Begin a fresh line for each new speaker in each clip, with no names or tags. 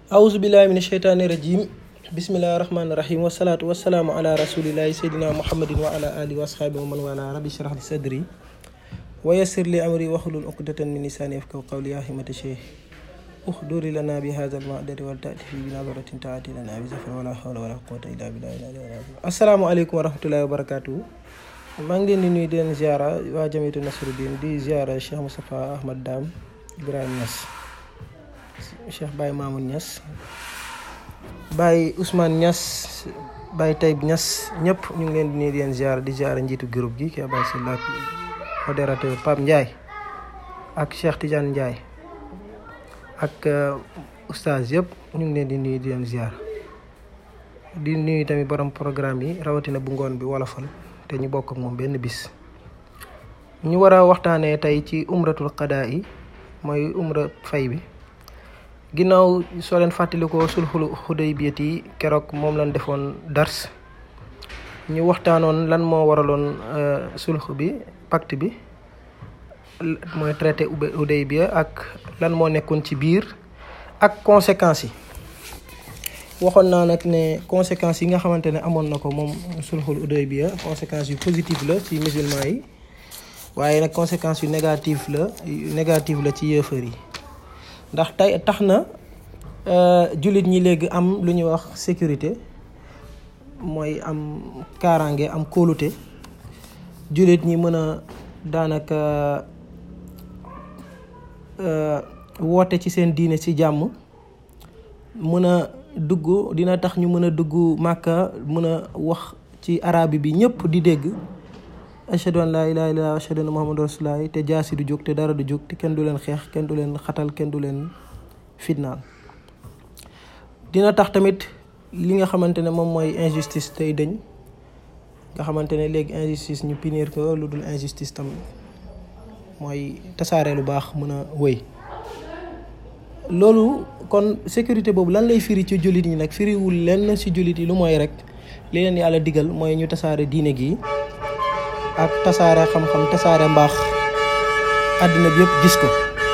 awuzu billahi min asheytaani rajim bismillahi rahmaani rahim wasalaatu wasalaamu ala rasulillahi seydina muhammadin wa ala alihi wa asxaabi wa man wala rabbi shrah li sadri wa yassir li amri wahlul uqdatan min lisaani yafqahu qawli yaa himata cheikh uxduri lana bi hada almadari wal taati fi binadaratin taati lana bi zafar wala hawla wala quwata illa billahi assalaamu aleykum wa rahmatullahi wa barakatuhu maa ngi leen di nuyu di leen ziara waa jamitu nasruddin di ziara cheikh moustapha ahmad dam ibrahima Niass cheikh Baye Mamoun Niass Baye Ousmane Niass Baye Taïb Niass ñëpp ñu ngi leen di nuyu di leen ziara di ziara njiitu groupe gi kii Baye Sylla ak modérateur Pape Ndiaye ak Cheikh Tidiane Ndiaye ak oustaz yëpp ñu ngi leen di nuyu di leen ziara di nuyu tamit borom programme yi rawatina bu ngoon bi wolofal te ñu bokk ak moom benn bis ñu war a waxtaanee tey ci umratul qadaa yi mooy umra fay bi ginnaaw soo leen fàttalikoo sulxul xudaybiyat yi keroog moom lañ defoon dars ñu waxtaanoon lan moo waraloon sulx bi pacte bi mooy traité Hudaybiya ak lan moo nekkoon ci biir ak conséquences yi waxoon naa nag ne conséquences yi nga xamante ne amoon na ko moom sulxul Hudaybiya conséquences yu positive la ci musulman yi waaye nag conséquences yu négative la négative la ci yëfër yi ndax tey tax na jullit ñi léegi am lu ñuy wax sécurité mooy am kaaraange am kóolute jullit ñi mën a daanaka woote ci seen diine ci jàmm mën a dugg dina tax ñu mën a dugg màkka mën a wax ci arabi bi ñëpp di dégg ashhadu an laa ilaaha illallaah ashhadu anna muhammadu rasulullaah te jaasi du jóg te dara du jóg te kenn du leen xeex kenn du leen xatal kenn du leen fitnaal dina tax tamit li nga xamante ne moom mooy injustice tey dëñ nga xamante ne léegi injustice ñu punir ko lu dul injustice tam mooy tasaare lu baax mën a wëy loolu kon sécurité boobu lan lay firi ci jullit ñi nag firiwul lenn ci jullit yi lu mooy rek li leen yàlla digal mooy ñu tasaare diine gi ak tasaare xam-xam tasaare mbaax àddina bi yëpp gis ko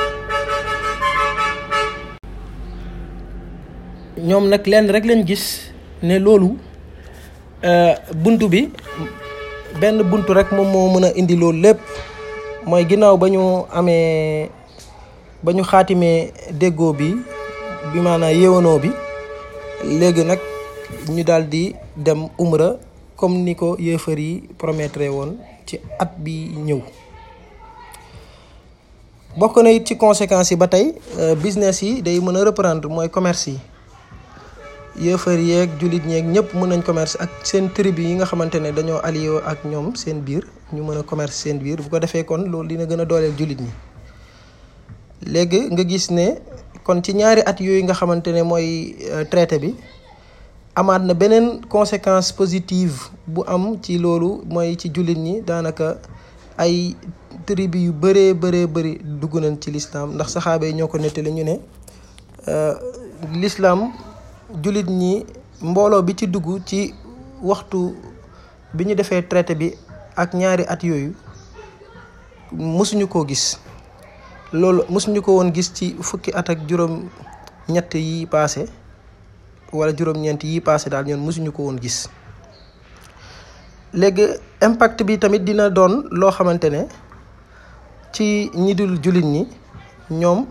ñoom nag lenn rek lañ gis ne loolu bunt bi benn bunt rek moom moo mën a indi loolu lépp mooy ginnaaw ba ñu amee ba ñu xaatimee déggoo bi bi maanaam yéwanoo bi léegi nag ñu daal di dem umra comme ni ko yéefar yi promettre woon ci at bi ñëw bokk na it ci conséquences yi ba tey business yi day mën a reprendre mooy commerce yi yéefar yeeg jullit ñeeg ñëpp mën nañ commerce ak seen tribu yi nga xamante ne dañoo allié ak ñoom seen biir ñu mën a commerce seen biir bu ko defee kon loolu dina gën a dooleel jullit ñi léegi nga gis ne kon ci ñaari at yooyu nga xamante ne mooy traité bi amaat na beneen conséquence positive bu am ci loolu mooy ci jullit ñi daanaka ay tribu yu bëree bëree bëri dugg nañ ci lislaam ndax saxaaba yi ñoo ko nettali ñu ne lislaam jullit ñi mbooloo bi ci dugg ci waxtu bi ñu defee traité bi ak ñaari at yooyu mësuñu koo gis loolu mësuñu ko woon gis ci fukki at ak juróom ñett yi paase wala juróom-ñeent yi paase daal ñoon mësuñu ko woon gis léegi impact bi tamit dina doon loo xamante ne ci ñi dul jullit ñi ñoom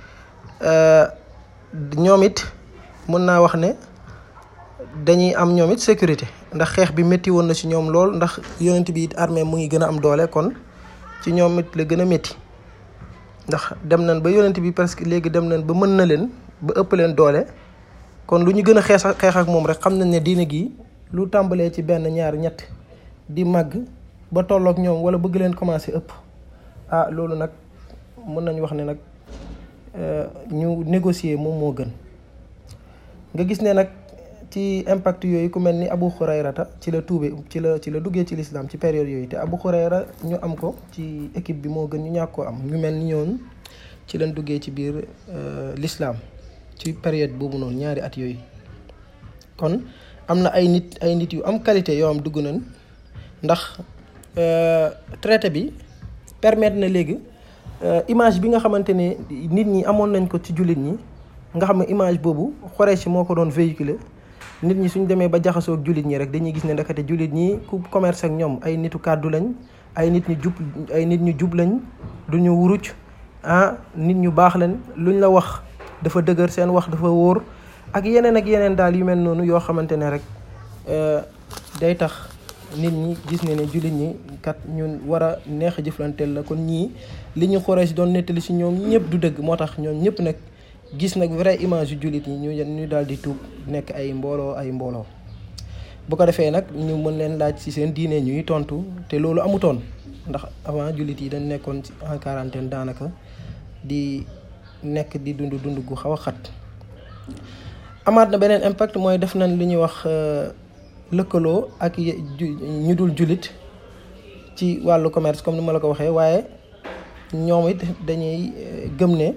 ñoom it mën naa wax ne dañuy am ñoom it sécurité ndax xeex bi métti woon na ci ñoom lool ndax yonent bi it armée mu ngi gën a am doole kon ci ñoom it la gën a métti ndax dem nañ ba yonent bi presque léegi dem nañ ba mën na leen ba ëpp leen doole kon lu ñu gën a xeex xeex ak moom rek xam nañ ne diine gi lu tàmbalee ci benn ñaar ñett di màgg ba tolloog ñoom wala bëgg leen commencé ëpp ah loolu nag mën nañu wax ne nag ñu négocier moom moo gën nga gis ne nag ci impact yooyu ku mel ni Abu Hurayrata ci la tuube ci la ci la duggee ci lislaam ci période yooyu te Abu Hurayra ñu am ko ci équipe bi moo gën ñu ñàkk koo am ñu mel ni ñoon ci lañ duggee ci biir lislaam ci période boobu noonu ñaari at yooyu kon am na ay nit ay nit yu am qualité yoo am dugg nañ ndax traité bi permettre na léegi image bi nga xamante ne nit ñi amoon nañ ko ci jullit ñi nga xam ne image boobu Quraysh moo ko doon véhiculer nit ñi suñ demee ba jaxasoo ak jullit ñi rek dañuy gis ne ndakate jullit ñi ku commerce ak ñoom ay nitu kàddu lañ ay nit ñu jub ay nit ñu jub lañ du ñu wuruc ah nit ñu baax lañ luñ la wax dafa dëgër seen wax dafa wóor ak yeneen ak yeneen daal yu mel noonu yoo xamante ne rek day tax nit ñi gis ne ne jullit ñi kat ñun war a neex a jëflanteel la kon ñii li ñu Quraysh doon nettali si ñoom ñëpp du dëgg moo tax ñoom ñëpp nag gis nag vrai image yu jullit yi ñu ñu daal di tuub nekk ay mbooloo ay mbooloo bu ko defee nag ñu mën leen laaj ci seen diine ñuy tontu te loolu amutoon ndax avant jullit yi dañ nekkoon ci en quarantaine daanaka di nekk di dund dund gu xaw a xat amaat na beneen impact mooy def nañ li ñuy wax lëkkaloo ak ñu dul jullit ci wàllu commerce comme ni ma la ko waxee waaye ñoom it dañuy gëm ne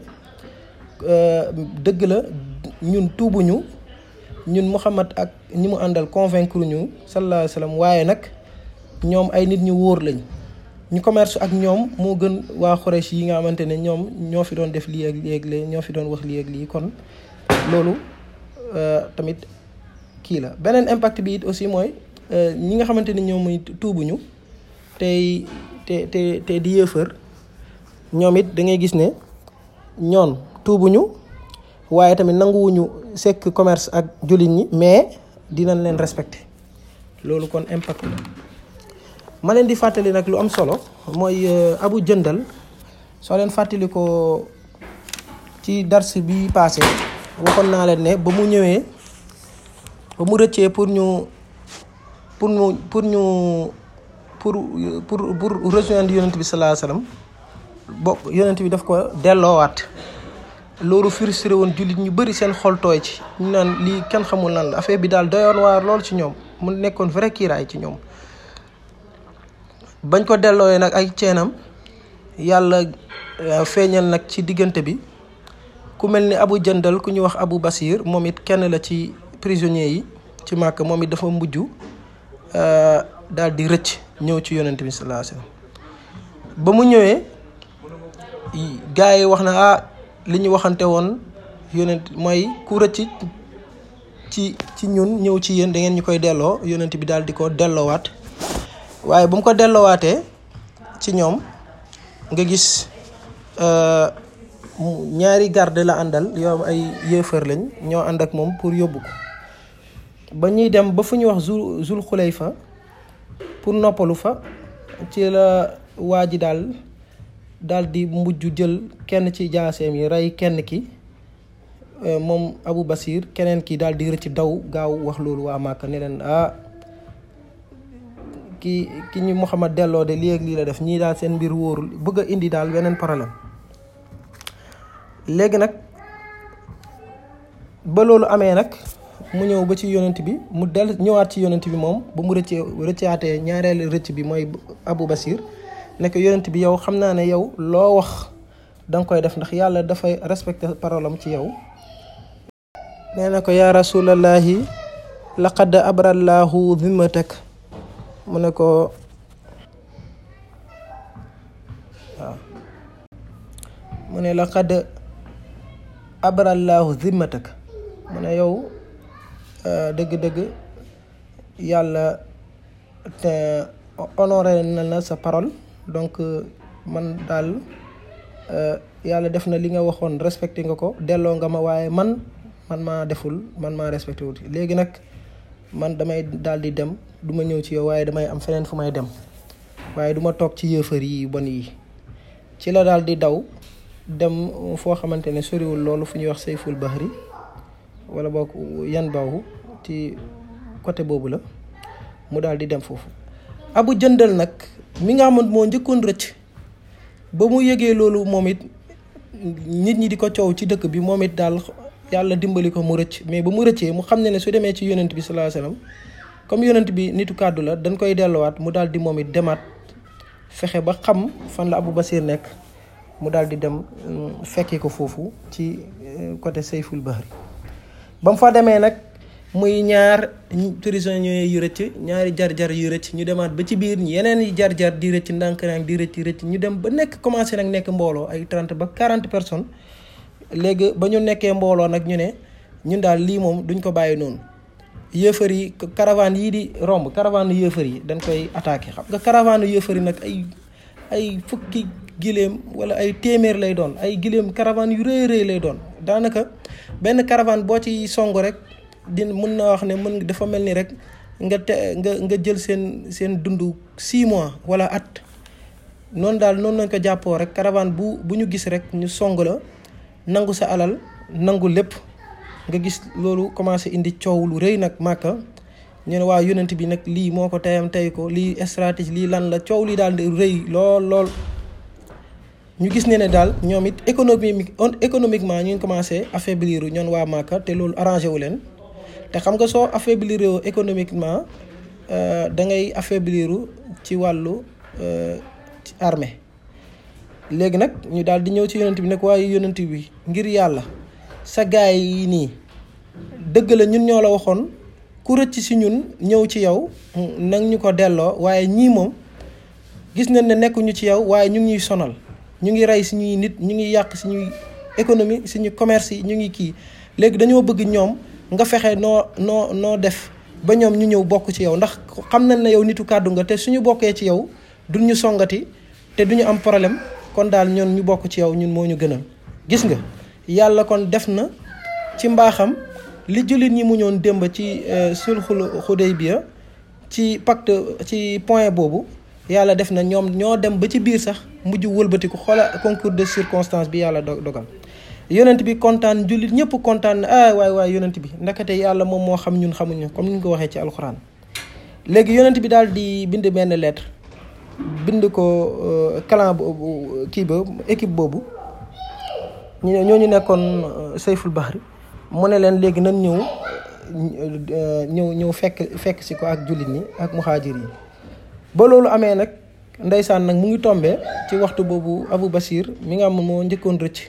dëgg la ñun tuubuñu ñun Muhammad ak ñi mu àndal convaincre ñu sallallahu alayhi wa sallam waaye nag ñoom ay nit ñu wóor lañ ñu commerce ak ñoom moo gën waa Quraysh yi nga xamante ne ñoom ñoo fi doon def lii ak lii ak lii ñoo fi doon wax lii ak lii kon loolu tamit kii la beneen impact bi it aussi mooy ñi nga xamante ni ñoom muy tuubuñu tey te te te di yëfër ñoom it da ngay gis ne ñoon tuubuñu waaye tamit nanguwuñu sekk commerce ak jullit ñi mais dinañ leen respecté loolu kon impact la ma leen di fàttali nag lu am solo mooy abu jëndal soo leen fàttali ko ci dars bi passé waxoon naa leen ne ba mu ñëwee ba mu rëccee pour ñu pour ñu pour ñu pour pour pour rejoindre yonent bi sallallahu alayhi wasallam bo yonent bi daf ko delloowaat loolu frustré woon jullit ñu bëri seen xol tooy ci ñu naan lii kenn xamul lan la affaire bi daal doyoon waar lool ci ñoom mu nekkoon vrai kiiraay ci ñoom bañ ko dellooyee nag ay ceenam yàlla feeñal nag ci diggante bi ku mel ni abu jëndal ku ñuy wax abu basir moom it kenn la ci prisonniers yi ci màkk moom it dafa mujj daal di rëcc ñëw ci yonent bi sallallahu alayhi wasallam ba mu ñëwee gars yi wax na ah li ñu waxante woon yonent mooy ku rëcc ci ci ñun ñëw ci yéen da ngeen ñu koy delloo yonent bi daal di ko delloowaat waaye bu mu ko delloowaatee ci ñoom nga gis ñaari garde la àndal yoo ay yéefar lañ ñoo ànd ak moom pour yóbbu ko ba ñuy dem ba fu ñuy wax zul zul xulayfa pour noppalu fa ci la waa ji daal daal di mujj jël kenn ci jaaseem yi rey kenn ki moom Abu Basir keneen ki daal di rëcc daw gaaw wax loolu waa Màkka ne leen ah ki ki ñu Muhammad delloo de lii ak lii la def ñii daal seen mbir wóorul bëgg a indi daal beneen problème léegi nag ba loolu amee nag mu ñëw ba ci yonent bi mu del ñëwaat ci yonent bi moom ba mu rëccee rëccaatee ñaareelu rëcc bi mooy Abu Basir nekk yonent bi yow xam naa ne yow loo wax danga koy def ndax yàlla dafay respecté parole am ci yow nee na ko yaa rasulallahi laqad abrallahu zimmatak mu ne ko waaw mu ne laqad abrallahu zimmatak mu ne yow dëgg-dëgg yàlla te honoré na la sa parole donc man daal yàlla def na li nga waxoon respecté nga ko delloo nga ma waaye man man maa deful man maa respecté wut léegi nag man damay daal di dem du ma ñëw ci yow waaye damay am feneen fu may dem waaye du ma toog ci yëfër yi bon yi ci la daal di daw dem foo xamante ne soriwul loolu fu ñuy wax sayful bahri wala boog yan baawu ci côté boobu la mu daal di dem foofu abu jëndal nag mi nga xamante moo njëkkoon rëcc ba mu yëgee loolu moom it nit ñi di ko coow ci dëkk bi moom it daal yàlla dimbali ko mu rëcc mais ba mu rëccee mu xam ne ne su demee ci yonent bi sallallahu alayhi wasallam comme yonent bi nitu kàddu la dañ koy delluwaat mu daal di moom it demaat fexe ba xam fan la Abu Basir nekk mu daal di dem fekki ko foofu ci côté Sayful Bahri ba mu fa demee nag muy ñaar prisonniers yu rëcc ñaari jar-jar yu rëcc ñu demaat ba ci biir yeneen yi jar-jar di rëcc ndànk-ndànk di rëcc rëcc ñu dem ba nekk commencé nag nekk mbooloo ay 30 ba 40 personnes léegi ba ñu nekkee mbooloo nag ñu ne ñun daal lii moom duñ ko bàyyi noonu yëfër yi caravane yii di romb caravane yëfër yi dañ koy attaqué xam nga caravane yëfër yi nag ay ay fukki giléem wala ay téeméer lay doon ay giléem caravane yu rëy rëy lay doon daanaka benn caravane boo ci song rek di mën na wax ne mën dafa mel ni rek nga te nga nga jël seen seen dund 6 mois wala at noonu daal noonu lañ ko jàppoo rek caravane bu bu ñu gis rek ñu song la nangu sa alal nangu lépp nga gis loolu commencé indi coow lu rëy nag màkka ñu ne waa yonent bi nag lii moo ko teyam tey ko lii stratégie lii lan la coow lii daal di rëy lool lool ñu gis ne ne daal ñoom it économique économiquement ñu ngi commencé affaiblir ñoon waa màkka te loolu arrangé wu leen te xam nga soo affaiblir économiquement da ngay affaiblir ci wàllu ci armée léegi nag ñu daal di ñëw ci yonent bi nag waaye yonent bi ngir yàlla sa gaay yi nii dëgg la ñun ñoo la waxoon ku rëcc si ñun ñëw ci yow nag ñu ko delloo waaye ñii moom gis nañ ne nekkuñu ci yow waaye ñu ngi ñuy sonal ñu ngi rey suñuy nit ñu ngi yàq suñuy économie suñu commerce yi ñu ngi kii léegi dañoo bëgg ñoom nga fexe noo noo noo def ba ñoom ñu ñëw bokk ci yow ndax xam nañ ne yow nitu kàddu nga te suñu bokkee ci yow duñ ñu songati te duñu am problème kon daal ñoon ñu bokk ci yow ñun moo ñu gënal gis nga yàlla kon def na ci mbaaxam li jullit ñi mu ñoon démb ci sulxul Xudaybiya ci pacte ci point boobu yàlla def na ñoom ñoo dem ba ci biir sax mujj wëlbatiku xoola concours de circonstance bi yàlla dogal yonent bi kontaan jullit ñëpp kontaan na ah waay waay yonent bi ndakate yàlla moom moo xam ñun xamuñu comme ni ñu ko waxee ci alxuraan léegi yonent bi daal di bind benn lettre bind ko clan boobu kii ba équipe boobu ñu ñooñu nekkoon sayful bahri mu ne leen léegi nan ñëw ñëw ñëw fekk fekk si ko ak jullit ñi ak muhaajir yi ba loolu amee nag ndeysaan nag mu ngi tombee ci waxtu boobu Abu Basir mi nga am moo njëkkoon rëcc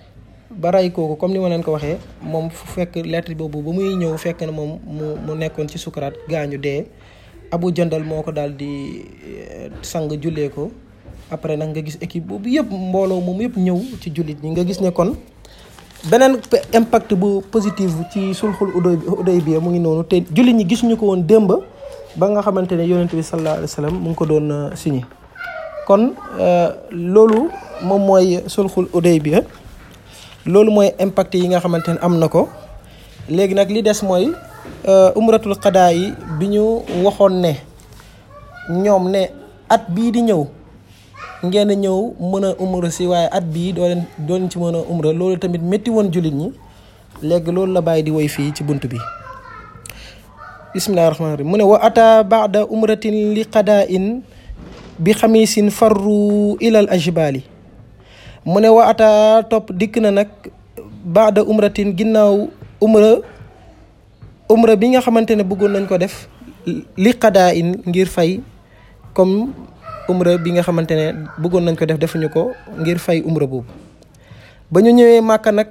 ba ray kooku comme ni ma leen ko waxee moom fu fekk lettre boobu ba muy ñëw fekk na moom mu mu nekkoon ci sukaraat gaañu dee abu jëndal moo ko daal di sang jullee ko après nag nga gis équipe boobu yëpp mbooloo moom yëpp ñëw ci jullit ñi nga gis ne kon beneen impact bu positif ci sulxul Hudaybiya mu ngi noonu te jullit ñi gisuñu ko woon démb ba nga xamante ne yonent bi sallallahu alayhi wa sallam mu ngi ko doon signé kon loolu moom mooy sulxul Hudaybiya loolu mooy impact yi nga xamante ne am na ko léegi nag li des mooy umratul qadaa yi bi ñu waxoon ne ñoom ne at bii di ñëw ngeen ñëw mën a umra si waaye at bii doo leen doo leen ci mën a umra loolu tamit métti woon jullit ñi léegi loolu la bàyyi di woy fii ci bunt bi bismillahi rahmaani rahim mu ne wa ata baada umratin li qadaa in bi xamisin farru ilal ajbali mu ne wa ata topp dikk na nag baada umratin ginnaaw umra umra bi nga xamante ne bëggoon nañ ko def li qadaa in ngir fay comme umra bi nga xamante ne bëggoon nañ ko def defuñu ko ngir fay umra boobu ba ñu ñëwee màkka nag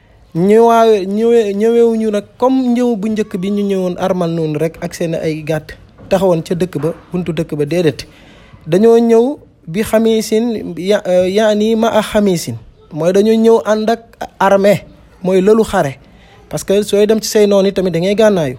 ñëwaa ñëwee ñëwewuñu nag comme ñëw bu njëkk bi ñu ñëwoon armal noonu rek ak seen ay gàtt taxawoon ca dëkk ba buntu dëkk ba déedéet dañoo ñëw bi xamisin ya yaani ma a xamisin mooy dañoo ñëw ànd ak armée mooy lëlu xare parce que sooy dem ci say noon yi tamit da ngay gànnaayu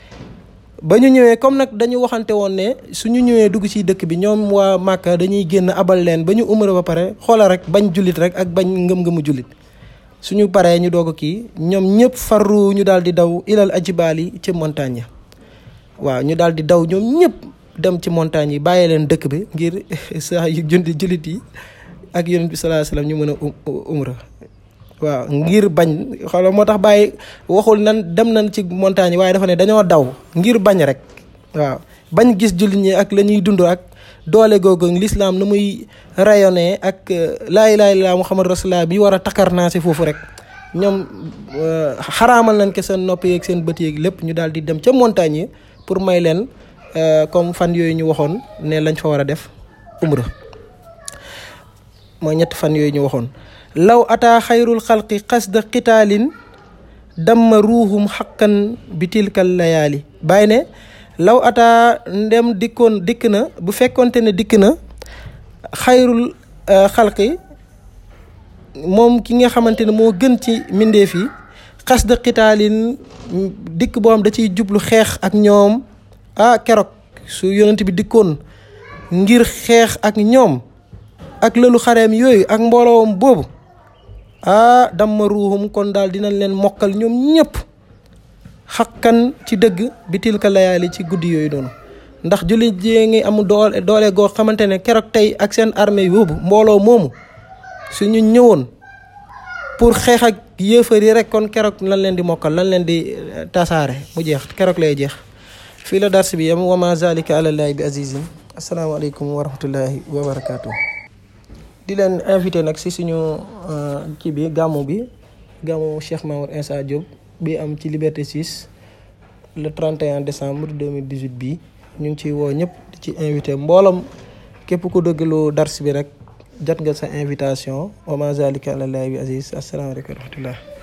ba ñu ñëwee comme nag dañu waxante woon ne suñu ñëwee dugg ci dëkk bi ñoom waa Màkka dañuy génn abal leen ba ñu umra ba pare xoola rek bañ jullit rek ak bañ ngëm-ngëmu jullit suñu paree ñu doog a kii ñoom ñëpp farru ñu daal di daw ilal ajibaali ci montagne ya waaw ñu daal di daw ñoom ñëpp dem ci montagne yi bàyyee leen dëkk bi ngir saa yu jundi jullit yi ak yonent bi sallallahu alayhi wasallam ñu mën a umra waaw ngir bañ xoolal moo tax bàyyi waxul nan dem nañ ci montagne yi waaye dafa ne dañoo daw ngir bañ rek waaw bañ gis jullit ñi ak la ñuy dund ak doole googu l'islam nu muy rayonné ak laa ilaaha illallaah muhammad rasulullah bi war a takkar naa si foofu rek ñoom xaraamal nañ ko seen nopp yeeg seen bët yeeg lépp ñu daal di dem ca montagne yi pour may leen comme fan yooyu ñu waxoon ne lañ fa war a def umra mooy ñetti fan yooyu ñu waxoon law ataa xayrul xalqi xasda qitaalin damma ruuxum xaqan bi tilkal layaali bàyyi ne law ataa ndem dikkoon dikk na bu fekkonte ne dikk na xayrul xalqi moom ki nga xamante ne moo gën ci mbindeef yi xas da xitaalin dikk boo xam da ciy jublu xeex ak ñoom ah keroog su yonent bi dikkoon ngir xeex ak ñoom ak lëlu xareem yooyu ak mbooloom boobu ah damma ruuxum kon daal dinañ leen mokkal ñoom ñëpp xakkan ci dëgg bi tilka layaali ci guddi yooyu noonu ndax jullit jee ngi am doole doole goo xamante ne keroog tey ak seen armée yóbbu mbooloo moomu suñu ñëwoon pour xeex ak yéefar yi rek kon keroog lan leen di mokkal lan leen di tasaare mu jeex keroog lay jeex fii la dars bi yam wa ma zalika alallaahi bi azizin asalaamaaleykum wa rahmatullahi wa barakaatu. di leen invité nag si suñu kii bi gàmmu bi gàmmu Cheikh Mamour Insa Diop bi am ci Liberté 6 le 31 décembre 2018 bii ñu ngi ciy woo ñëpp di ci invité mboolam képp ku dëggalu dars bi rek jot nga sa invitation wa ma zalika alallaahi bi aziz asalaamaaleykum wa rahmatullah